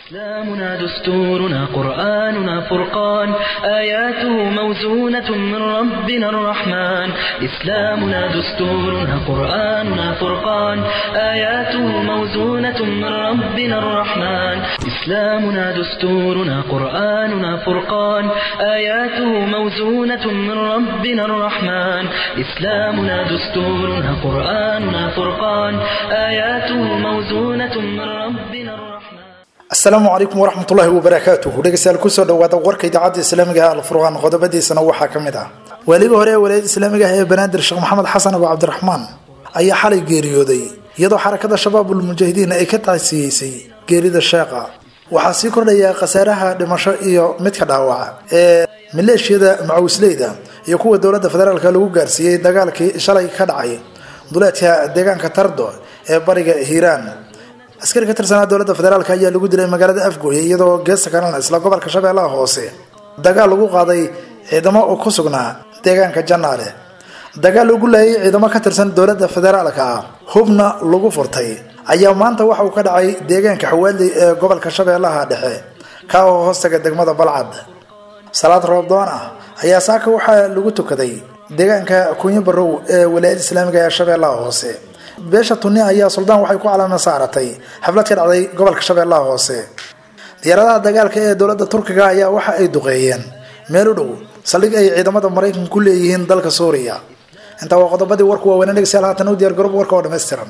إسلامنا دستورنا قرآننا فرقان آياته موزونة من ربنا الرحمن إسلامنا دستورنا قرآننا فرقان آياته موزونة من ربنا الرحمن إسلامنا دستورنا قرآننا فرقان آياته موزونة من ربنا الرحمن إسلامنا دستورنا قرآننا فرقان آياته موزونة من ربنا الرحمن asalaamu calaykum waraxmatullaahi wabarakaatuhu dhegeystayaal kusoo dhawaada warka idaacadda islaamiga ah alfurqaan qodobadiisana waxaa ka mid ah waaliga hore ee walaayada islaamiga ah ee banaadir sheekh maxamed xasan abu cabdiraxmaan ayaa xalay geeriyooday iyadoo xarakada shabaabul mujaahidiin ay ka taasiyeysay geerida sheekha waxaa sii kordhaya khasaaraha dhimasho iyo midka dhaawaca ee maleeshiyada macawisleyda iyo kuwa dowladda federaalk lagu gaarsiiyey dagaalkii shalay ka dhacay duleedka deegaanka tardo ee bariga hiiraan askari ka tirsanaa dowladda federaalk ayaa lagu dilay magaalada afgooye iyadoo geesta kalena isla gobolka shabeellaha hoose dagaal lagu qaaday ciidamo oo ku sugnaa deegaanka janaale dagaal lagu laayay ciidamo ka tirsan dowladda federaalka ah hubna lagu furtay ayaa maanta waxa uu ka dhacay deegaanka xawaaley ee gobolka shabeellaha dhexe ka oo hoostaga degmada balcad salaad roobdoon ah ayaa saaka waxaa lagu tukaday deegaanka kunyo barow ee walaayada islaamiga ee shabeellaha hoose beesha tunni ayaa suldaan waxay ku calaama saaratay xaflad ka dhacday gobolka shabeellaha hoose diyaaradaha dagaalka ee dowladda turkiga ayaa waxa ay duqeeyeen meel u dhow saldhig ay ciidamada maraykanka ku leeyihiin dalka suuriya intaa waa qodobadii warku waaweynee dhegeystayaal haatan u diyaar garoob warka oo dhammaystiran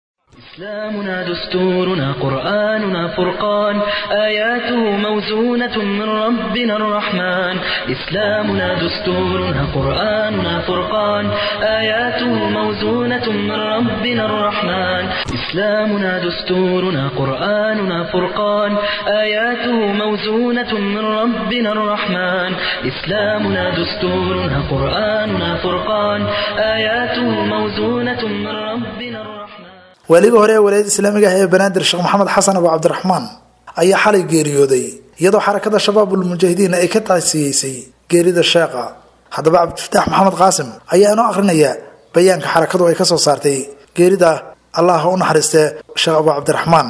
إسلامنا دستورنا قرآننا فرقان آياته موزونة من ربنا الرحمن إسلامنا دستورنا قرآننا فرقان آياته موزونة من ربنا الرحمن إسلامنا دستورنا قرآننا فرقان آياته موزونة من ربنا الرحمن إسلامنا دستورنا قرآننا فرقان آياته موزونة من ربنا الرحمن waaliga hore ee walaayada islaamiga ah ee banaadir sheekh maxamed xasan abu cabdiraxmaan ayaa xalay geeriyooday iyadoo xarakada shabaabul mujaahidiin ay ka taasiyeysay geerida sheekha haddaba cabdifataax maxamed qaasim ayaa inoo akhrinaya bayaanka xarakadu ay kasoo saartay geerida allah ha u naxariistee sheekh abu cabdiraxmaan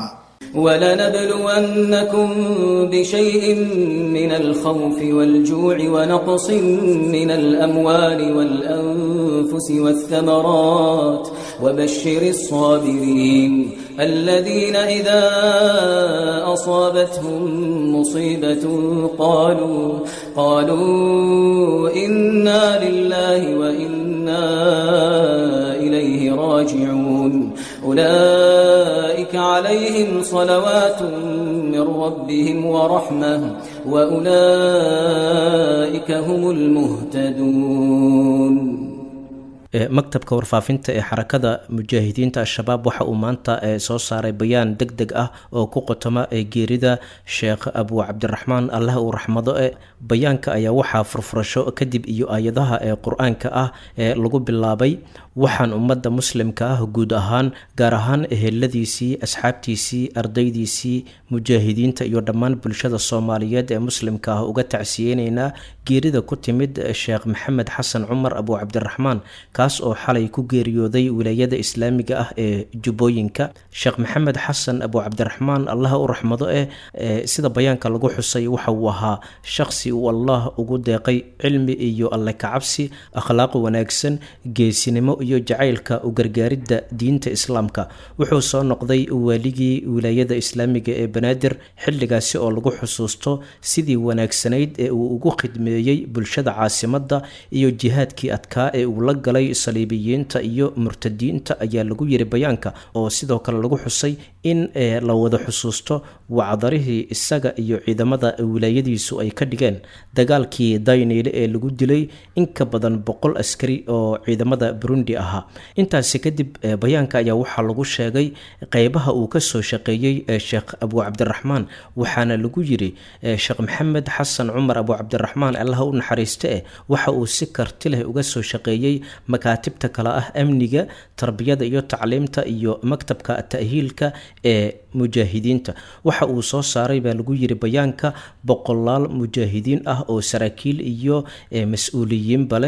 ولنبلونكم بشيء من الخوف والجوع ونقص من الأموال والأنفس والثمرات وبشر الصابرين الذين إذا أصابتهم مصيبة قالوا قالوا إنا لله وإنا إليه راجعون أولئك عليهم صلوات من ربهم ورحمة وأولئك هم المهتدون maktabka warfaafinta ee xarakada mujaahidiinta al-shabaab waxa uu maanta soo saaray bayaan deg deg ah oo ku qotoma geerida sheekh abu cabdiraxmaan allah uu raxmado e bayaanka ayaa waxaa furfurasho kadib iyo aayadaha ee qur-aanka ah ee lagu bilaabay waxaan ummadda muslimka ah guud ahaan gaar ahaan eheladiisii asxaabtiisii ardaydiisii mujaahidiinta iyo dhammaan bulshada soomaaliyeed ee muslimka ah uga tacsiyeyneynaa geerida ku timid sheekh maxamed xasan cumar abu cabdiraxmaan kaas oo xalay ku geeriyooday wilaayada islaamiga ah ee jubbooyinka sheekh maxamed xasan abu cabdiraxmaan allah u raxmado eh sida bayaanka lagu xusay waxa uu ahaa shaqsi uu allah ugu deeqay cilmi iyo alle kacabsi akhlaaq wanaagsan geesinimo iyo jacaylka u gargaaridda diinta islaamka wuxuu soo noqday waaligii wilaayada islaamiga ee banaadir xilligaasi oo lagu xusuusto sidii wanaagsanayd ee uu ugu khidmeeyey bulshada caasimadda iyo jihaadkii adkaa ee uu la galay saliibiyiinta iyo murtadiinta ayaa lagu yiri bayaanka oo sidoo kale lagu xusay in la wada xusuusto wacdarihii isaga iyo ciidamada wilaayadiisu ay ka dhigeen dagaalkii dayneyle ee lagu dilay in ka badan boqol askari oo ciidamada burundi ahaa intaasi kadib bayaanka ayaa waxaa lagu sheegay qeybaha uu kasoo shaqeeyey sheekh abu cabdiraxmaan waxaana lagu yiri sheekh maxamed xasan cumar abu cabdiraxmaan allaha u naxariiste eh waxa uu si karti leh uga soo shaqeeyey makaatibta kale ah amniga tarbiyada iyo tacliimta iyo maktabka ta'hiilka ee mujaahidiinta waxa uu soo saaray baa lagu yiri bayaanka boqolaal mujaahidiin ah oo saraakiil iyo mas-uuliyiinba leh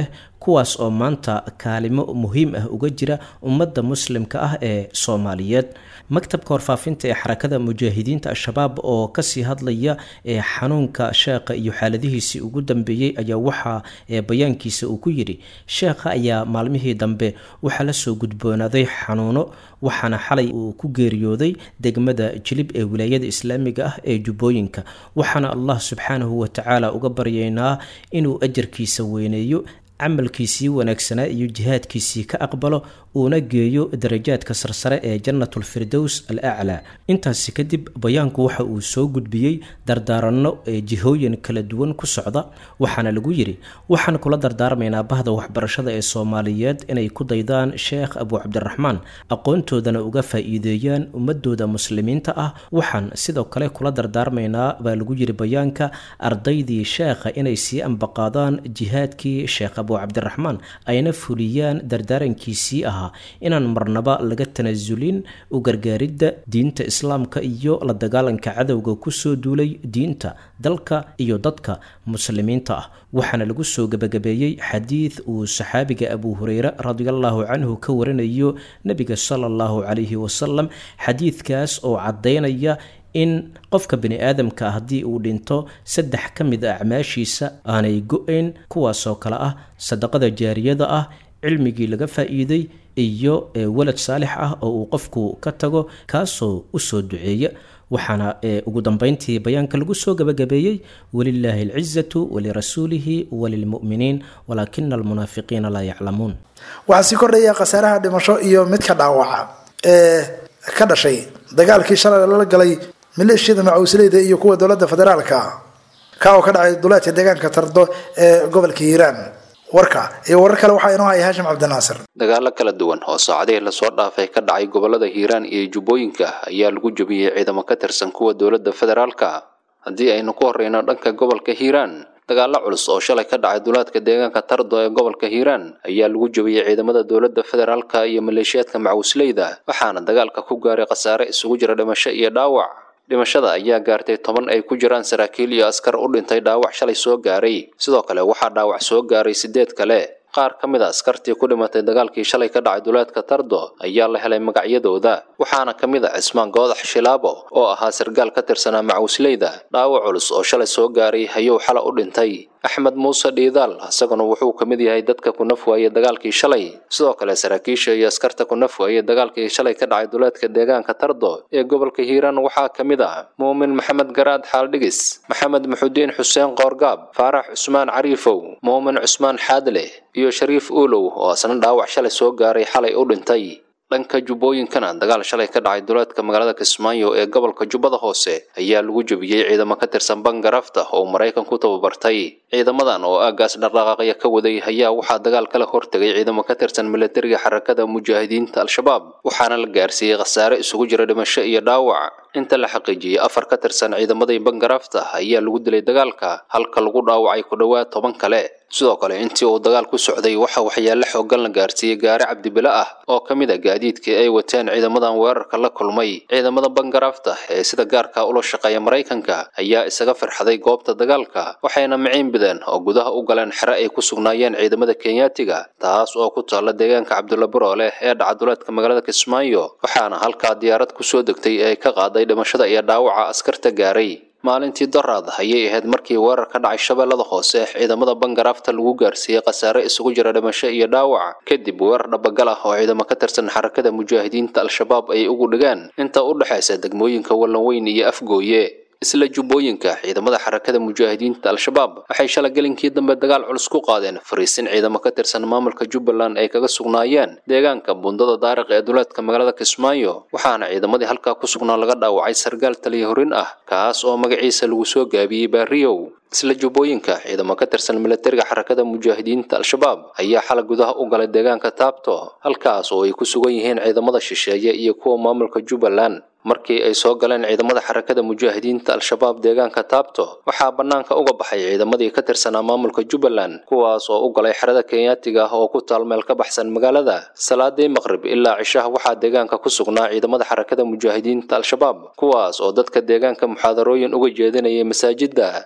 kuwaas oo maanta kaalimo muhiim ah uga jira ummadda muslimka ah ee soomaaliyeed maktabka warfaafinta ee xarakada mujaahidiinta al-shabaab oo kasii hadlaya ee xanuunka sheekha iyo xaaladihiisii ugu dambeeyey ayaa waxaa bayaankiisa uu ku yidhi sheekha ayaa maalmihii dambe waxaa lasoo gudboonaaday xanuuno waxaana xalay uu ku geeriyooday degmada jilib ee wilaayada islaamiga ah ee jubbooyinka waxaana allah subxaanahu watacaala uga baryaynaa inuu ajarkiisa weyneeyo camalkiisii wanaagsanaa iyo jihaadkiisii ka aqbalo uuna geeyo darajaadka sarsare ee jannatulfirdows al aclaa intaasi kadib bayaanku waxa uu soo gudbiyey dardaaranno ee jihooyin kala duwan ku socda waxaana lagu yidhi waxaan kula dardaarmaynaa bahda waxbarashada ee soomaaliyeed inay ku daydaan sheekh abu cabdiraxmaan aqoontoodana uga faa-iideeyaan ummadooda muslimiinta ah waxaan sidoo kale kula dardaarmaynaa baa lagu yidhi bayaanka ardaydii sheekha inay sii ambaqaadaan jihaadkii sheekh abu cabdiraxmaan ayna fuliyaan dardaarankiisii ahaa inaan marnaba laga tanasulin u gargaaridda diinta islaamka iyo la dagaalanka cadowga kusoo duulay diinta dalka iyo dadka muslimiinta ah waxaana lagu soo gebagabeeyey xadiid uu saxaabiga abu hureyre radiallahu canhu ka warinayo nebiga sala allahu calayhi wasalam xadiidkaas oo caddaynaya in qofka bani aadamka haddii uu dhinto saddex ka mid a acmaashiisa aanay go-ayn kuwaasoo kale ah sadaqada jaariyada ah cilmigii laga faa-iiday iyo walad saalix ah oo uu qofku ka tago kaasoo usoo duceeya waxaana ugu dambeyntii bayaanka lagu soo gabagabeeyey walilaahi alcizatu walirasuulihi walilmu'miniin walaakina almunaafiqiina laa yaclamuun waxaa sii kordhaya khasaaraha dhimasho iyo midka dhaawaca ee ka dhashay dagaalkii shalay lala galay maleeshiyada macuusleyda iyo kuwa dowladda federaalka ka oo ka dhacay duleedka deegaanka tardo ee gobolka hiiraan warka iyo warar kale waxaa inoo haya haashim cabdinaasir dagaalo kala duwan oo saacadihii lasoo dhaafay ka dhacay gobolada hiiraan iyo jubbooyinka ayaa lagu jebiyey ciidamo ka tirsan kuwa dowladda federaalka haddii aynu ku horreyno dhanka gobolka hiiraan dagaalo culus oo shalay ka dhacay duleedka deegaanka tardo ee gobolka hiiraan ayaa lagu jebiyey ciidamada dowladda federaalka iyo maleeshiyaadka macuusleyda waxaana dagaalka ku gaaray khasaare isugu jira dhimasho iyo dhaawac dhimashada ayaa gaartay toban ay ku jiraan saraakiil iyo askar u dhintay dhaawac shalay soo gaaray sidoo kale waxaa dhaawac soo gaaray sideed kale qaar ka mid a askartii ku dhimatay dagaalkii shalay ka dhacay duleedka tardo ayaa la helay magacyadooda waxaana ka mid a cismaan goodax shilaabo oo ahaa sargaal ka tirsanaa macuusleyda dhaawac culus oo shalay soo gaaray ayuu xala u dhintay axmed muuse dhiidaal isaguna wuxuu ka mid yahay dadka ku naf waayey dagaalkii shalay sidoo kale saraakiisha iyo askarta ku naf waayey dagaalkii shalay ka dhacay duleedka deegaanka tardo ee gobolka hiiraan waxaa ka mid ah muumin maxamed garaad xaaldhigis maxamed muxudiin xuseen qoorgaab faarax cusmaan cariifow muumin cusmaan xaadle iyo shariif uulow oo asna dhaawac shalay soo gaaray xalay u dhintay dhanka jubbooyinkana dagaal shalay ka dhacay duleedka magaalada kismaayo ee gobolka jubbada hoose ayaa lagu jebiyey ciidamo ka tirsan bangarafta oo maraykan ku tababartay ciidamadan oo aagaas dhaqdhaqaaqya ka waday ayaa waxaa dagaal kala hortegay ciidamo ka tirsan milatariga xarakada mujaahidiinta al-shabaab waxaana la gaarsiiyey khasaare isugu jira dhimasho iyo dhaawac inta la xaqiijiyey afar ka tirsan ciidamadii bangarafta ayaa lagu dilay dagaalka halka lagu dhaawacay ku dhowaad toban kale sidoo kale intii uu dagaal ku socday waxa waxyaale xoogan la gaarsiiyey gaari cabdibile ah oo ka mid a gaadiidkii ay wateen ciidamadan weerarka la kulmay ciidamada bangarafta ee sida gaarka ula shaqeeya maraykanka ayaa isaga firxaday goobta dagaalka waxayna miciin bideen oo gudaha u galeen xere ay ku sugnaayeen ciidamada kenyaatiga taas oo ku taalla deegaanka cabdulla burooleh ee dhacaduleedka magaalada kismaayo waxaana halkaa diyaarad kusoo degtay ee ka qaaday dhimashada iyo dhaawaca askarta gaaray maalintii doraad ayay ahayd markii weerar ka dhacay shabeellada hoose ciidamada bangarafta lagu gaarsiiyey khasaare isugu jira dhimasho iyo dhaawac kadib weerar dhabagal ah oo ciidamo ka tirsan xarakada mujaahidiinta al-shabaab ay ugu dhigaan inta u dhexaysa degmooyinka wallanweyn iyo afgooye isla jubbooyinka ciidamada xarakada mujaahidiinta al-shabaab waxay shala gelinkii dambe dagaal culus ku qaadeen fariisin ciidamo ka tirsan maamulka jubbaland ay kaga sugnaayeen deegaanka bundada daariq ee duleedka magaalada kismaayo waxaana ciidamadii halkaa ku sugnaa laga dhaawacay sargaal taliya horin ah kaas oo magaciisa lagu soo gaabiyey baariyow isla jubbooyinka ciidamo ka tirsan milatariga xarakada mujaahidiinta al-shabaab ayaa xala gudaha u galay deegaanka taabto halkaas oo ay ku sugan yihiin ciidamada shisheeye iyo kuwa maamulka jubbaland markii ay soo galeen ciidamada xarakada mujaahidiinta al-shabaab deegaanka taabto waxaa bannaanka uga baxay ciidamadii ka tirsanaa maamulka jubbaland kuwaas oo u galay xerada kenyaatiga ah oo ku taal meel ka baxsan magaalada salaadii maqrib ilaa cishaha waxaa deegaanka ku sugnaa ciidamada xarakada mujaahidiinta al-shabaab kuwaas oo dadka deegaanka muxaadarooyin uga jeedinayay masaajidda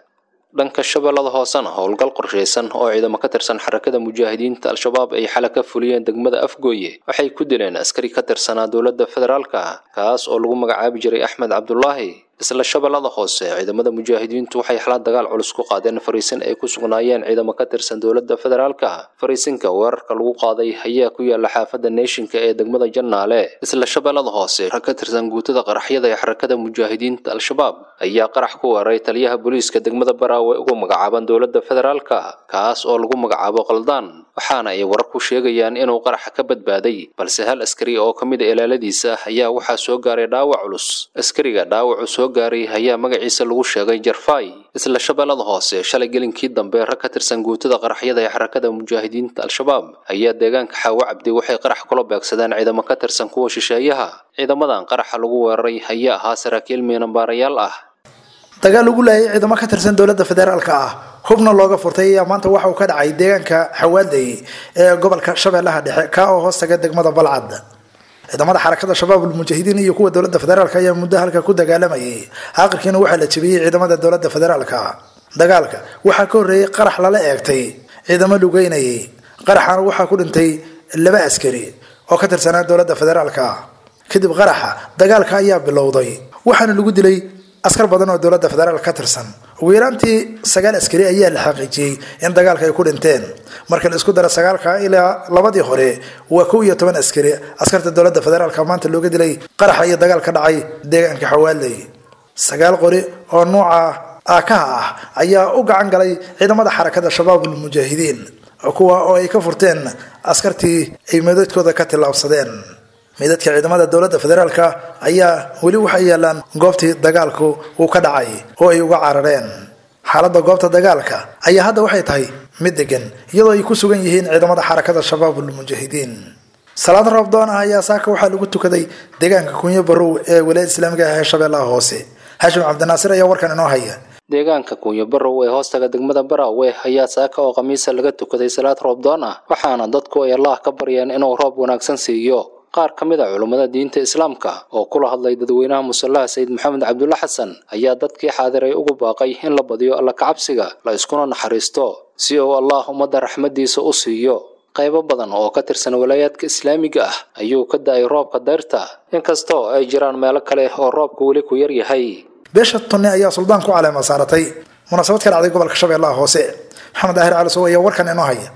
dhanka shabeellada hoosena howlgal qorshaysan oo ciidamo ka tirsan xarakada mujaahidiinta al-shabaab ay xala ka fuliyeen degmada afgooye waxay ku dileen askari ka tirsanaa dowladda federaalka kaas oo lagu magacaabi jiray axmed cabdulaahi isla shabeellada hoose ciidamada mujaahidiintu waxay xala dagaal culus ku qaadeen fariisin ay ku sugnaayeen ciidamo ka tirsan dowladda federaalka fariisinka weerarka lagu qaaday ayaa ku yaala xaafadda neeshinka ee degmada jannaale isla shabeellada hoose rag ka tirsan guutada qaraxyada ee xarakada mujaahidiinta al-shabaab ayaa qarax ku weeraray taliyaha booliiska degmada baraawe ugu magacaaban dowladda federaalka kaas oo lagu magacaabo qaldaan waxaana ay warar ku sheegayaan inuu qaraxa ka badbaaday balse hal askari oo ka mid a ilaaladiisa ayaa waxaa soo gaaray dhaawac culus askariga dhaawacu soo gaaray ayaa magaciisa lagu sheegay jarfay isla shabeellada hoose shalay gelinkii dambe rag ka tirsan guutada qaraxyada ee xarakada mujaahidiinta al-shabaab ayaa deegaanka xaawo cabdi waxay qarax kula beegsadeen ciidamo ka tirsan kuwa shisheeyaha ciidamadan qaraxa lagu weeraray ayaa ahaa saraakiil miinambaarayaal ah dagaal lagu laayay ciidamo ka tirsan dowladda federaalka ah hubna looga furtay ayaa maanta waxa uu ka dhacay deegaanka xawaalday ee gobolka shabeellaha dhexe ka oo hoostaga degmada balcad ciidamada xarakada shabaab ulmujaahidiin iyo kuwa dowladda federaalk ayaa muddo halka ku dagaalamayay aakhirkiina waxaa la jebiyey ciidamada dowladda federaalka dagaalka waxaa ka horreeyey qarax lala eegtay ciidamo lugeynayay qaraxana waxaa ku dhintay laba askari oo ka tirsanaa dowladda federaalka kadib qaraxa dagaalka ayaa bilowday waxaana lagu dilay askar badan oo dowladda federaalk ka tirsan ugu yaraantii sagaal askari ayaa la xaqiijiyey in dagaalka ay ku dhinteen marka la isku daro sagaalka ilaa labadii hore waa kow iyo toban askari askarta dowladda federaalka maanta looga dilay qaraxa iyo dagaal ka dhacay deegaanka xawaaley sagaal qori oo nuuca aakaha ah ayaa u gacan galay ciidamada xarakada shabaabul mujaahidiin kuwa oo ay ka furteen askartii ay meedadkooda ka tillaabsadeen meydadka ciidamada dowladda federaalka ayaa weli waxay yaalaan goobtii dagaalku uu ka dhacay oo ay uga carareen xaaladda goobta dagaalka ayaa hadda waxay tahay mid degan iyadoo ay ku sugan yihiin ciidamada xarakada shabaabul mujaahidiin salaad roobdoon ah ayaa saaka waxaa lagu tukaday deegaanka kunyo barow ee walaayada islaamiga ah ee shabeellaha hoose xashim cabdinaasir ayaa warkan inoo haya deegaanka kunyo barow ee hoostaga degmada baraawe ayaa saaka oo khamiisa laga tukaday salaad roobdoon ah waxaana dadku ay allah ka baryeen inuu roob wanaagsan siiyo qaar ka mid a culummada diinta islaamka oo kula hadlay dadweynaha musallaha sayid maxamed cabdulla xasan ayaa dadkii xaadiray ugu baaqay in la badiyo alla kacabsiga la iskuna naxariisto si uu allah ummadda raxmaddiisa u siiyo qaybo badan oo ka tirsan walaayaadka islaamiga ah ayuu ka da-ay roobka dayrta inkastoo ay jiraan meelo kale oo roobka weli ku yar yahay beesha tunne ayaa suldaan ku caleema saaratay munaasabad ka dhacday gobolka shabeellaha hoose maxamed daahir cali sow ayaa warkan inoo haya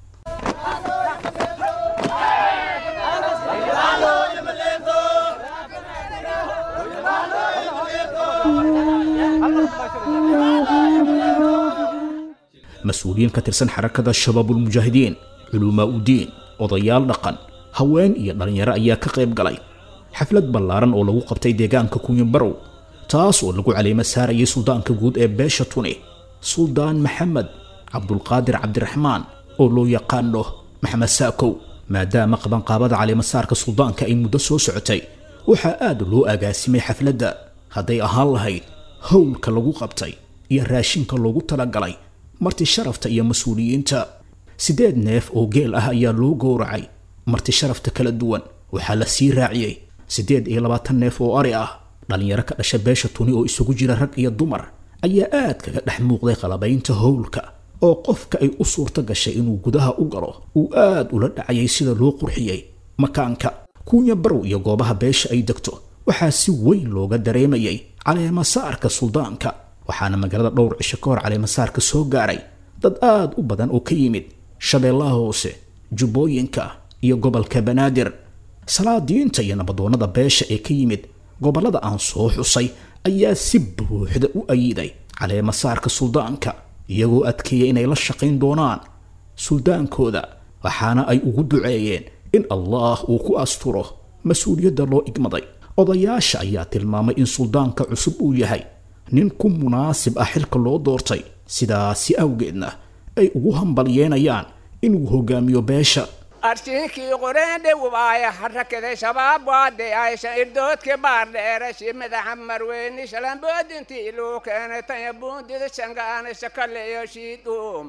mas-uuliyiin ka tirsan xarakada shabaabulmujaahidiin culumaa udiin odayaal dhaqan haween iyo dhallinyaro ayaa ka qayb galay xaflad ballaaran oo lagu qabtay deegaanka kunyabarow taas oo lagu caleemo saarayay suldaanka guud ee beesha tuni suldaan maxamed cabdulqaadir cabdiraxmaan oo loo yaqaano maxamed saakow maadaama qabanqaabada caleemasaarka suldaanka ay muddo soo socotay waxaa aad loo agaasimay xafladda hadday ahaan lahayd howlka lagu qabtay iyo raashinka loogu talagalay marti sharafta iyo mas-uuliyiinta siddeed neef oo geel ah ayaa loo gowracay marti sharafta kala duwan waxaa la sii raaciyey siddeed iyo labaatan neef oo ari ah dhallinyaro ka dhasha beesha tuni oo isugu jira rag iyo dumar ayaa aad kaga dhex muuqday qalabaynta howlka oo qofka ay u suurto gashay inuu gudaha u galo uu aad ula dhacayay sida loo qurxiyey makaanka kuunya barow iyo goobaha beesha ay degto waxaa si weyn looga dareemayay caleemasaarka suldaanka waxaana magaalada dhowr cisho ka hor caleemasaarka soo gaaray dad aad u badan oo ka yimid shabeellaha hoose jubbooyinka iyo gobolka banaadir salaadiinta iyo nabadoonnada beesha ee ka yimid gobollada aan soo xusay ayaa si buuxda u ayiday caleemasaarka suldaanka iyagoo adkeeya inay la shaqayn doonaan suldaankooda waxaana ay ugu duceeyeen in allah uu ku asturo mas-uuliyadda loo igmaday odayaasha ayaa tilmaamay in suldaanka cusub uu yahay nin ku munaasib ah xilka loo doortay sidaasi awgeedna ay ugu hambalyeenayaan inuu hogaamiyo beesha arshiinkii qoreendhe waaya harakada shabaab waade aysha irdoodka baardheerashi madaxa marweyni shalamboodintii luu keenay tanya buundida shangaana shakaleyo shiidhuum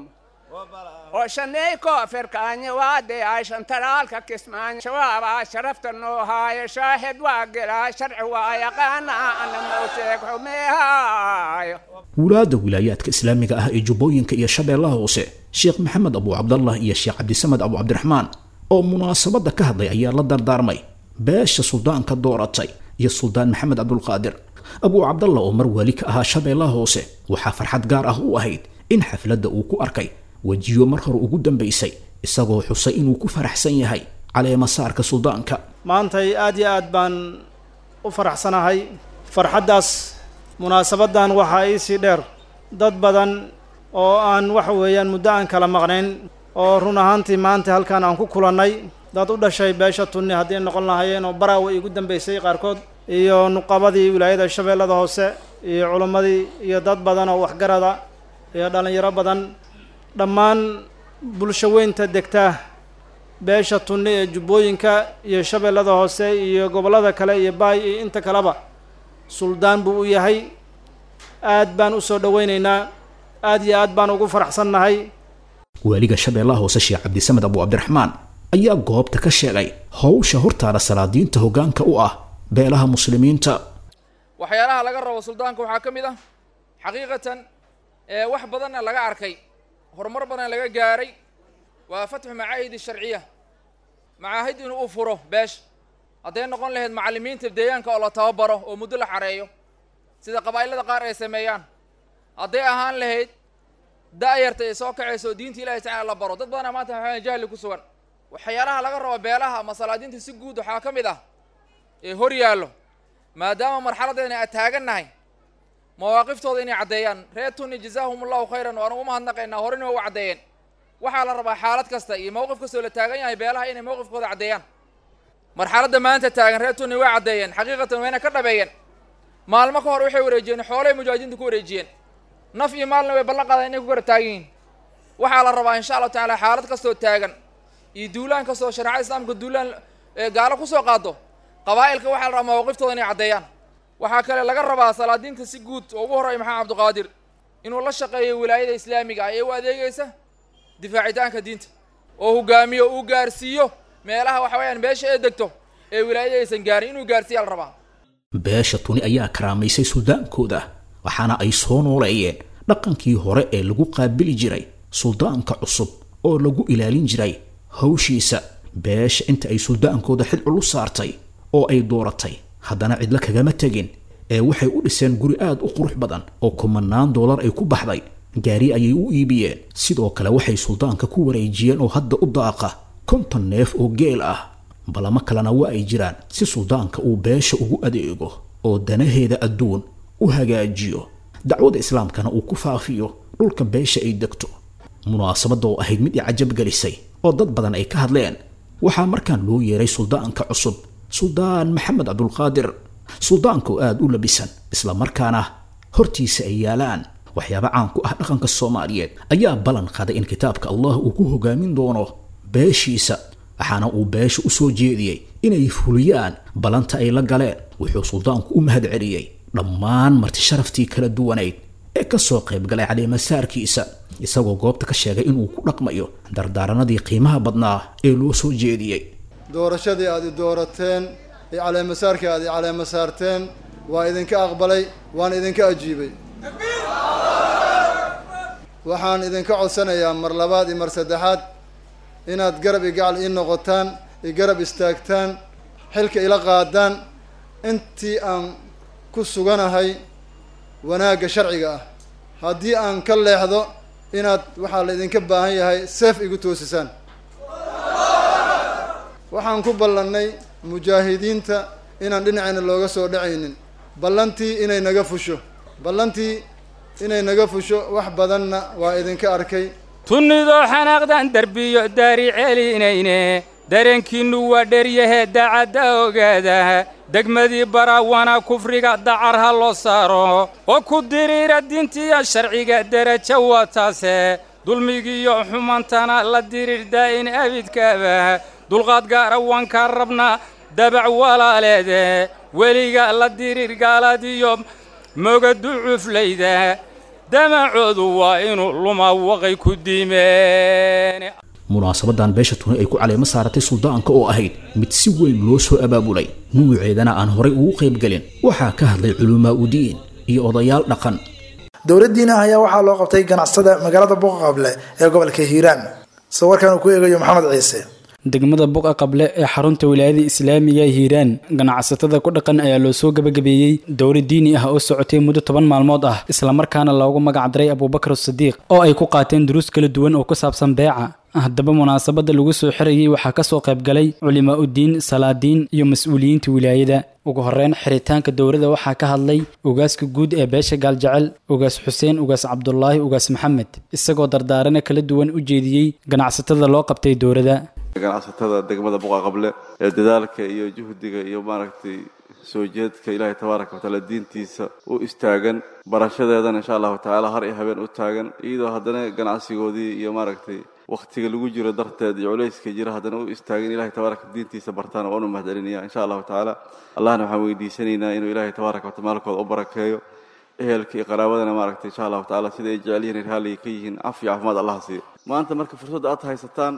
oo shaney koofirkaanya waade ayshan taraalka kismaanya shabaabaa sharafta noo haayo shaahid waa gelaa sharci waa yaqaana ana mau sheeg xumeehaayo wulaadda wilaayaadka islaamiga ah ee jubbooyinka iyo shabeellaha hoose sheekh maxamed abu cabdallah iyo sheekh cabdisamed abu cabdiraxmaan oo munaasabadda ka hadlay ayaa la dardaarmay beesha suldaanka dooratay iyo suldaan maxamed cabdulqaadir abuu cabdallah oo mar weli ka ahaa shabeellaha hoose waxaa farxad gaar ah u ahayd in xafladda uu ku arkay wejiyo mar hore ugu dambaysay isagoo xusay inuu ku faraxsan yahay caleemasaarka suldaanka maantay aad iyo aad baan u faraxsanahay farxaddaas munaasabaddan waxaa iisii dheer dad badan oo aan waxa weeyaan muddo aan kala maqnayn oo run ahaantii maanta halkaan aan ku kulannay dad u dhashay beesha tunni haddii noqon lahaayeen oo baraawa iigu dambaysay qaarkood iyo nuqabadii wilaayada shabeellada hoose iyo culimmadii iyo dad badan oo waxgarada iyo dhallinyaro badan dhammaan bulsho weynta degta beesha tunni ee jubbooyinka iyo shabeellada hoose iyo gobollada kale iyo baay iyo inta kaleba suldaan buu u yahay aad baan u soo dhowaynaynaa aad iyo aad baan ugu faraxsannahay waaliga shabeellaha hoose sheekh cabdisamed abu cabdiraxmaan ayaa goobta ka sheegay howsha hortaada salaadiinta hoggaanka u ah beelaha muslimiinta waxyaalaha laga rabo suldaanka waxaa ka mid ah xaqiiqatan ee wax badanna laga arkay horumar badan laga gaaray waa fatxu macaahid sharciya macaahid inuu u furo beesha hadday noqon lahayd macallimiinta deegaanka oo la tababaro oo muddo la xareeyo sida qabaa'ilada qaar ay sameeyaan hadday ahaan lahayd da-yarta ay soo kacayso oo diinta ilahi tacala la baro dad badana maanta waxaa jahli ku sugan waxyaalaha laga rabo beelaha ama salaadiinta si guud waxaa ka mid ah ee hor yaallo maadaama marxaladdeena aan taagannahay mawaaqiftooda inay caddeeyaan reer tunni jazaahum allahu khayran waan ugu mahadnaqaynaa horena waa u caddeeyeen waxaa la rabaa xaalad kasta iyo mowqif kastoo la taagan yahay beelaha inay mowqifkooda caddeeyaan marxaladda maanta taagan reer tunni way caddeeyeen xaqiiqatan wayna ka dhabeeyeen maalmo ka hor waxay wareejiyeen xoolay mujaahidiinta ku wareejiyeen naf iyo maalna way ballan qaadaan inay ku kara taagan yihiin waxaa la rabaa insha allahu tacaala xaalad kastoo taagan iyo duulaan kastoo shareecada islaamka duulaan gaalo kusoo qaado qabaa'ilka waxaa la rabaa mawaaqiftooda inay caddeeyaan waxaa kale laga rabaa salaadiinta si guud oo ugu horreeya maxamed cabdiqaadir inuu la shaqeeyo wilaayada islaamiga ah ee u adeegaysa difaacitaanka diinta oo hogaamiyo uu gaarsiiyo meelaha waxa weeyaan beesha ee degto ee wilaayada aysan gaarin inuu gaarsiiya la rabaa beesha tuni ayaa karaamaysay suldaankooda waxaana ay soo nooleeyeen dhaqankii hore ee lagu qaabili jiray suldaanka cusub oo lagu ilaalin jiray hawshiisa beesha inta ay suldaankooda xid culus saartay oo ay dooratay haddana cidlo kagama tegin ee waxay u dhiseen guri aad u qurux badan oo kumanaan doolar ay ku baxday gaari ayay u iibiyeen sidoo kale waxay suldaanka ku wareejiyeen oo hadda u daaqa konton neef oo geel ah balamo kalena waa ay jiraan si suldaanka uu beesha ugu adeego oo danaheeda adduun u hagaajiyo dacwada islaamkana uu ku faafiyo dhulka beesha ay degto munaasabadda oo ahayd mid i cajab gelisay oo dad badan ay ka hadleen waxaa markaan loo yeeray suldaanka cusub suldaan maxamed cabdulqaadir suldaanka oo aada u labisan isla markaana hortiisa ay yaalaan waxyaaba caan ku ah dhaqanka soomaaliyeed ayaa ballan qaday in kitaabka allah uu ku hogaamin doono beeshiisa waxaana uu beesha u soo jeediyey inay fuliyaan ballanta ay la galeen wuxuu suldaanku u mahad celiyey dhammaan marti sharaftii kala duwanayd ee ka soo qayb galay caleemasaarkiisa isagoo goobta ka sheegay inuu ku dhaqmayo dardaaranadii qiimaha badnaa ee loo soo jeediyey doorashadii aad i doorateen iyo caleemasaarkii aad i caleemasaarteen waa idinka aqbalay waan idinka ajiibay waxaan idinka codsanayaa mar labaad iyo mar saddexaad inaad garab i gacal ii noqotaan i garab istaagtaan xilka ila qaadaan intii aan ku suganahay wanaagga sharciga ah haddii aan ka leexdo inaad waxaa la idinka baahan yahay seef igu toosisaan waxaan ku ballannay mujaahidiinta inaan dhinacayna looga soo dhacaynin ballantii inay naga fusho ballantii inay naga fusho wax badanna waa idinka arkay tunnidoo xanaaqdan derbiyo daari celinayne dareenkiinnu waa dheryahee daacadda ogaada degmadii baraawana kufriga dacar ha loo saaro oo ku diriira diintiya sharciga derajo waa taase dulmigiiyo xumantana la diriir daa'in abidkaaba dulqaad gaara waan kaa rabnaa dabac walaaleede weliga la diriir gaaladiyo mogadu cuflayda damacoodu waa inuu luma waqay ku diimeen munaasabadan beesha tuni ay ku caleemo saaratay suldaanka oo ahayd mid si weyn loo soo abaabulay nuuceedana aan horay ugu qaybgelin waxaa ka hadlay culumaa udiin iyo odayaal dhaqan dowladdiina ayaa waxaa loo qabtay ganacsada magaalada boqaqable ee gobolka hiiraan sida warkan uu ku eegayo maxamed ciise degmada buqa qable ee xarunta wilaayada islaamiga hiiraan ganacsatada ku dhaqan ayaa loo soo gabagabeeyey dowlad diini ah oo socotay muddo toban maalmood ah islamarkaana loogu magacdaray abuubakar sadiiq oo ay ku qaateen duruus kala duwan oo ku saabsan beeca haddaba munaasabada lagu soo xirayay waxaa kasoo qaybgalay culimaa uddiin salaadiin iyo mas-uuliyiinta wilaayada ugu horeyn xiritaanka dowladda waxaa ka hadlay ugaaska guud ee beesha gaaljecel ugaas xuseen ugaas cabdulaahi ugaas maxamed isagoo dardaarana kala duwan u jeediyey ganacsatada loo qabtay dowladda ganacsatada degmada buqa qable ee dadaalka iyo juhdiga iyo maaragtay soo jeedka ilaahay tabaaraka watacaala diintiisa u istaagan barashadeedana insha allahu tacaala har iyo habeen u taagan iyadoo haddana ganacsigoodii iyo maaragtay wakhtiga lagu jiro darteed iyo culayska jira haddana u istaagan ilahay tabaaraka diintiisa bartaana waan u mahadcelinaya insha allahu tacaala allahna waxaan weydiisanaynaa inuu ilaahay tabaaraka wataala maalkooda u barakeeyo ehelka iyo qaraabadana maaragtay insha allahu tacaala sida ay jecel yihiin raalliga ka yihiin cafi caafimaad allah siiyo maanta marka fursadda aad haysataan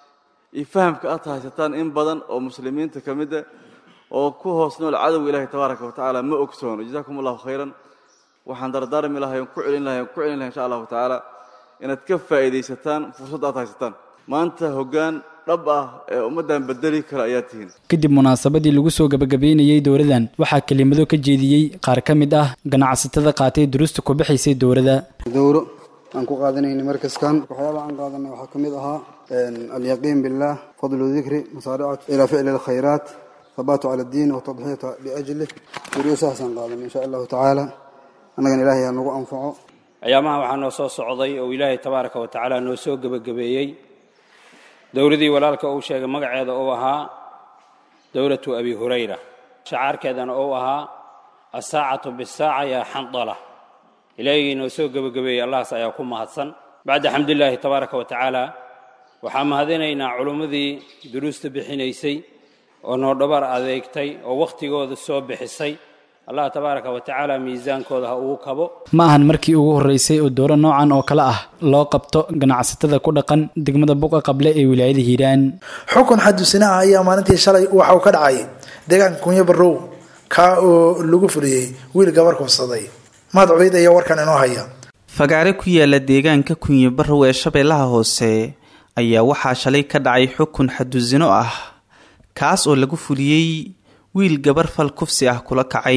iyo fahamka aad haysataan in badan oo muslimiinta ka mid ah oo ku hoos nool cadowga ilaahay tabaaraka watacaala ma ogsoono jazaakum allahu khayran waxaan dardaarmi lahay on ku celin lahay on ku celin lahay insha allahu tacaala inaad ka faa'iidaysataan fursadda aad haysataan maanta hoggaan dhab ah ee ummaddan bedeli kara ayaa tihiin kadib munaasabadii lagu soo gabagabeynayey dowladan waxaa kelimado ka jeediyey qaar ka mid ah ganacsatada qaatay duruusta ku bixaysay dowladda dowro aan ku qaadanayna markaskan waxyaabaha aan qaadanay waxaa ka mid ahaa alyaqiin billah fadlu dikri masaaricatu ilaa ficli alkhayraat thabaatu cala addiin watadxiyata liajlih duruusahaasaan qaadanay insha allahu tacaala annagana ilaahay ha nagu anfaco ayaamaha waxaa noo soo socday oo ilaahay tabaaraka wa tacaala noo soo gebagabeeyey dowladii walaalka uu sheegay magaceeda uu ahaa dowlatu abi hurayra shacaarkeedana uu ahaa asaacatu bisaaca yaa xandala ilaahigii noo soo gebagabeeyey allahas ayaa ku mahadsan bacda xamdulilaahi tabaaraka wa tacaala waxaan mahadinaynaa culummadii duruusta bixinaysay oo noo dhabar adeegtay oo wakhtigooda soo bixisay allah tabaaraka wa tacaala miisaankooda ha ugu kabo ma ahan markii ugu horreysay oo dowro noocan oo kale ah loo qabto ganacsatada ku dhaqan degmada buqa qable ee wilaayada hiiraan xukun xadusina ah ayaa maalintii shalay waxa uu ka dhacay deegaanka kunyo barrow kaa oo lagu fuliyey wiil gabar kubsaday mahad cubeyd ayaa warkan inoo haya fagaare ku yaala deegaanka kunyo barrow ee shabeellaha hoose ayaa waxaa shalay ka dhacay xukun xadusino ah kaas oo lagu fuliyey wiil gabar fal kufsi ah kula kacay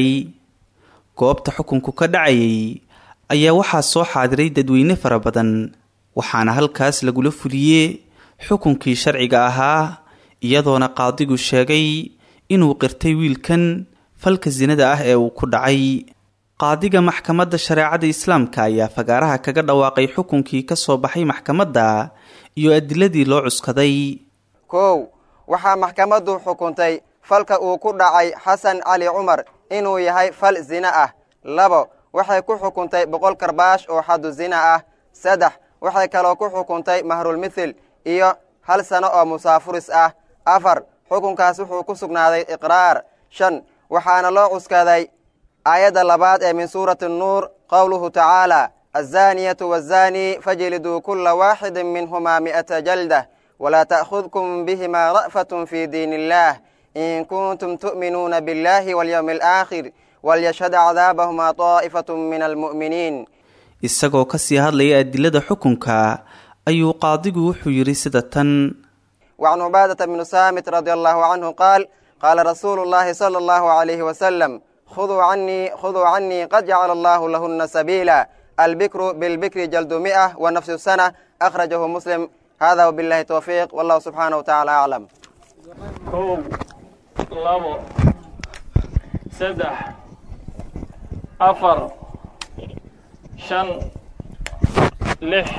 goobta xukunku ka dhacayay ayaa waxaa soo xaadiray dadweyne fara badan waxaana halkaas lagula fuliyey xukunkii sharciga ahaa iyadoona qaadigu sheegay inuu qirtay wiilkan falka sinada ah ee uu ku dhacay qaadiga maxkamadda shareecada islaamka ayaa fagaaraha kaga dhawaaqay xukunkii ka soo baxay maxkamadda iyo adiladii loo cuskaday kow waxaa maxkamaddu xukuntay falka uu ku dhacay xasan cali cumar inuu yahay fal zina ah labo waxay ku xukuntay boqol karbaash oo xadu zina ah saddex waxay kaloo ku xukuntay mahrulmithil iyo hal sano oo musaafuris ah afar xukunkaas wuxuu ku sugnaaday iqraar shan waxaana loo cuskaday aayadda labaad ee min suurati nuur qowluhu tacaala azaniyatu wazani fajliduu kula waaxidin minhumaa mi'ata jaldah walaa ta'khudkum bihimaa ra'fatun fii diin illaah in kuntum tu'minuuna biاllahi walyowmi alaakhir walyashhad cadaabahumaa taa'ifatu min almu'miniin isagoo kasii hadlaya adilada xukunka ayuu qaadigu wuxuu yidhi sida tan wacan cubaadata bnu saamit radi allahu canhu qaal qaala rasuulu llahi sala allahu calayhi wasalam khuduu canii khuduu canii qad jacala allahu lahuna sabiila albikru bilbikri jaldu mi'ah wa nafsu sana akhrajahu muslim hada wbillahi towfiiq wallahu subxaanahu watacaala aclam kow labo saddex afar shan lix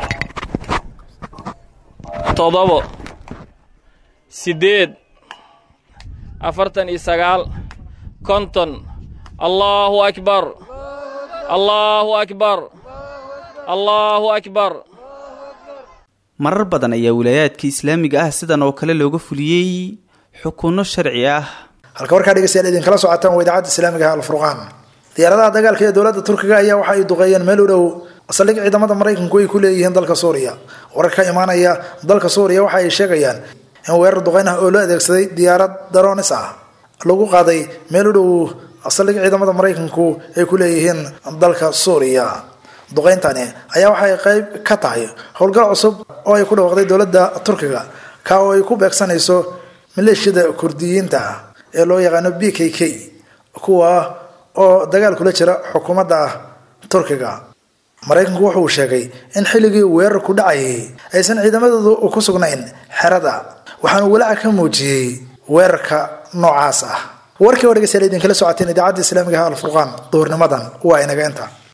toddobo siddeed afartan iyo sagaal konton allaahu akbar allaahu akbar allaahu akbar marar badan ayaa wilaayaadka islaamiga ah sidan oo kale looga fuliyey xukunno sharci ah halka warkaa dhegeystayaal idinkala socotaan waa idaacadda islaamiga ah alfurqaan diyaaradaha dagaalka ee dowladda turkiga ayaa waxa ay duqeeyeen meel u dhow saldhig ciidamada maraykanku ay ku leeyihiin dalka suuriya warar ka imaanaya dalka suuriya waxa ay sheegayaan in weerar duqeyn ah oo loo adeegsaday diyaarad daroonis ah lagu qaaday meel u dhow saldhig ciidamada maraykanku ay ku leeyihiin dalka suuriya duqeyntani ayaa waxay qayb ka tahay howlgal cusub oo ay ku dhawaaqday dowladda turkiga ka oo ay ku beegsanayso maleeshiyada kurdiyiinta ah ee loo yaqaano b k k kuwa oo dagaal kula jira xukuumadda turkiga maraykanku wuxuu sheegay in xilligii weerarku dhacayay aysan ciidamadoodu ku sugnayn xerada waxaanu walaaca ka muujiyey weerarka noocaas ah warkii oo dhegeystayaal idinkala socoteen idaacadda islaamiga ah alfurqaan duhurnimadan waa inaga inta